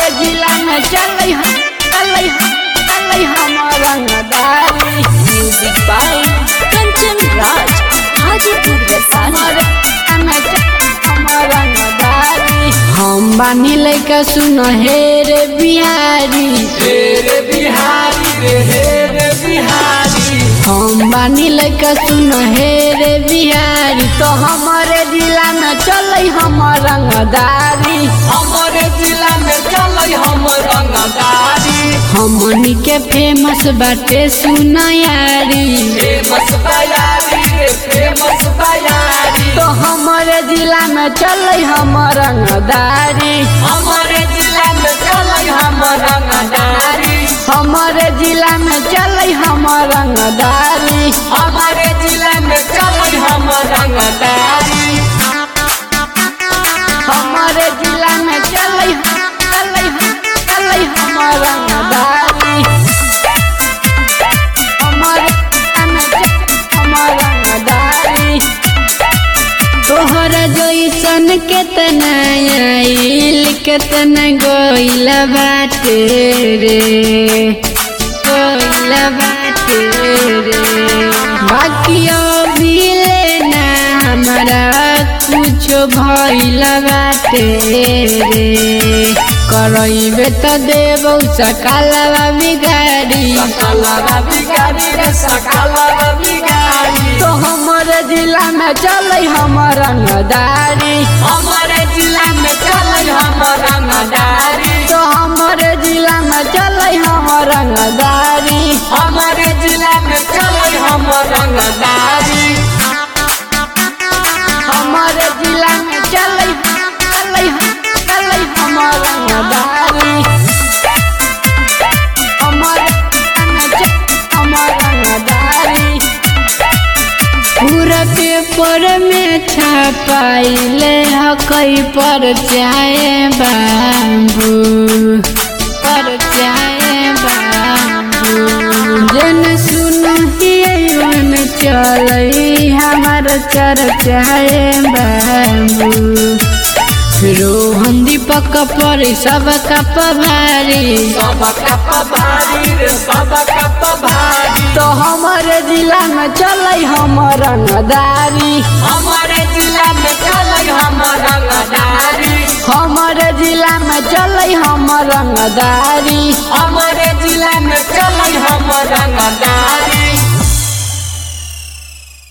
जिला में चलै हम चलै हम चलै हम रंगदारी म्यूजिक बाय कंचन राज हाजीपुर वैशाली हम बानी लैका सुन हे रे बिहारी रे बिहारी रे हे रे बिहारी हम बानी लैका सुन हे रे बिहारी तो हमारे जिला में चलै हम रंगदारी हमारे जिला में चलै हम रंगदारी हमनी के फेमस बाटे सुनयारी फेमस बयारी रे फेमस बयारी तो हमारे जिला में चलै हम रंगदारी हमारे जिला में चलै हम रंगदारी हमारे जिला में चलै हम रंगदारी हमारे जिला में चलै हम रंगदारी हमारे जिला में चलै चलै चलै हम रंगदारी हमारे जिला में चलै हम रंगदारी तोहरा जैसन केतना आइल केतना गइल बाटे रे गइल बाटे रे बाकी अभी लेना हमारा कुछो भइल बाटे रे करैबे त देबौ सकालवा बिगाड़ी सकलवा बिगारी रे सकलवा बिगारी तो हमारे जिला में चलै हमर रंगदारी हमारे जिला में चलै हम रंगदारी तो हमारे जिला में चलै हमर रंगदारी हमारे जिला में चलै हम रंगदारी हमारे जिला में चलै चलै चलै हमर रंगदारी हमारे जिला में चलै हमर रंगदारी पूरा पेपर में छपाइले हकई पर चाहे बाबू पर चाहे बाबू जन सुन चलई हमार चर्चाए बाबू रोहन दीपक पर सब कप भारी सब कप भारी रे सब कप भारी तो हमारे जिला में चलै हमर रंगदारी हमारे जिला में चलै हम रंगदारी हमारे जिला में चलै हमर रंगदारी हमारे जिला में चलै हम रंगदारी